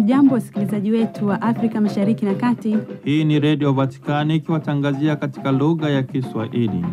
Hamjambo, wasikilizaji wetu wa Afrika Mashariki na Kati. Hii ni Redio Vatikani ikiwatangazia katika lugha ya Kiswahili.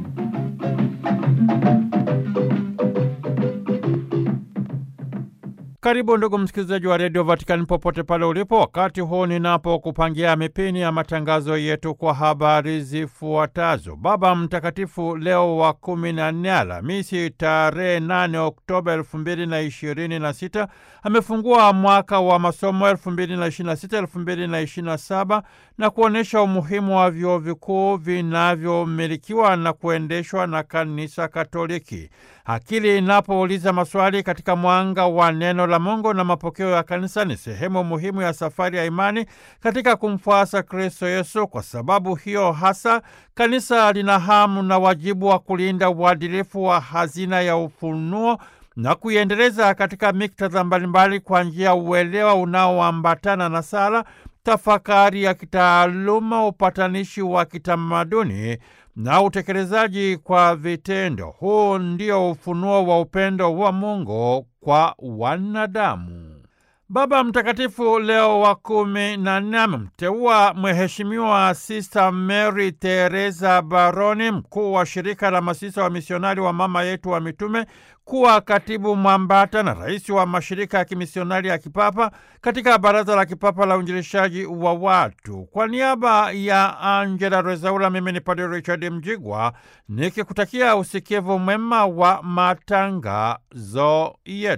Karibu ndugu msikilizaji wa redio Vatikani popote pale ulipo, wakati huu ninapokupangia mipini ya matangazo yetu kwa habari zifuatazo. Baba Mtakatifu Leo wa kumi na nne, Alhamisi tarehe 8 Oktoba elfu mbili na ishirini na sita amefungua mwaka wa masomo elfu mbili na ishirini na sita elfu mbili na ishirini na saba na kuonyesha umuhimu wa vyuo vikuu vinavyomilikiwa na kuendeshwa na Kanisa Katoliki. Akili inapouliza maswali katika mwanga wa neno la Mungu na mapokeo ya kanisa ni sehemu muhimu ya safari ya imani katika kumfuasa Kristo Yesu. Kwa sababu hiyo hasa kanisa lina hamu na wajibu wa kulinda uadilifu wa hazina ya ufunuo na kuiendeleza katika miktadha mbalimbali kwa njia ya uelewa unaoambatana na sala, tafakari ya kitaaluma, upatanishi wa kitamaduni na utekelezaji kwa vitendo. Huu ndio ufunuo wa upendo wa Mungu kwa wanadamu. Baba Mtakatifu Leo wa kumi na nne amemteua Mheshimiwa Sista Mary Teresa Baroni, mkuu wa shirika la masista wa misionari wa Mama Yetu wa Mitume, kuwa katibu mwambata na rais wa mashirika ya kimisionari ya kipapa katika Baraza la Kipapa la Uinjilishaji wa Watu. Kwa niaba ya Angela Rezaula, mimi ni Padre Richard Mjigwa nikikutakia usikivu mwema wa matangazo yetu.